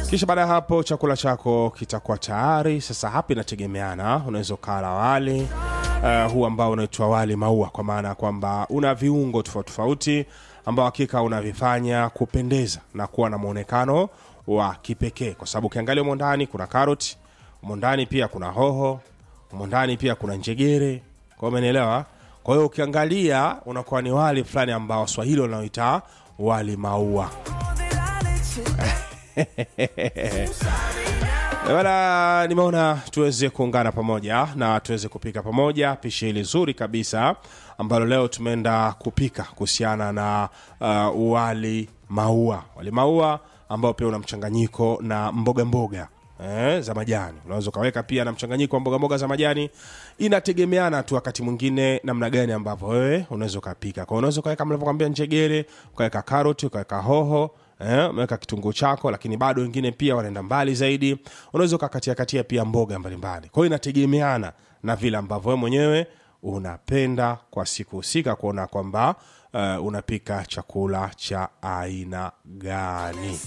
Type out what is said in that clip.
kisha baada ya hapo chakula chako kitakuwa tayari sasa hapa inategemeana unaweza ukala wali uh, huu ambao unaitwa wali maua kwa maana ya kwamba una viungo tofauti tofauti ambao hakika unavifanya kupendeza na kuwa na mwonekano wa kipekee kwa sababu ukiangalia humo ndani kuna karoti humo ndani pia kuna hoho humo ndani pia kuna njegere kwa umenielewa kwa hiyo ukiangalia unakuwa ni wali fulani ambao swahili wanaoita wali maua bana nimeona tuweze kuungana pamoja na tuweze kupika pamoja pishi hili zuri kabisa ambalo leo tumeenda kupika kuhusiana na uh, wali maua wali maua ambao pia una mchanganyiko na mboga mboga eh, za majani unaweza ukaweka pia na mchanganyiko wa mboga mboga za majani inategemeana tu wakati mwingine namna gani ambavyo wewe unaweza ukapika kwa unaweza ukaweka mlivyokwambia njegere ukaweka karoti ukaweka hoho eh, umeweka kitunguu chako lakini bado wengine pia wanaenda mbali zaidi unaweza ukakatia katia pia mboga mbalimbali kwa hiyo inategemeana na vile ambavyo wewe mwenyewe unapenda kwa siku husika kuona kwamba uh, unapika chakula cha aina gani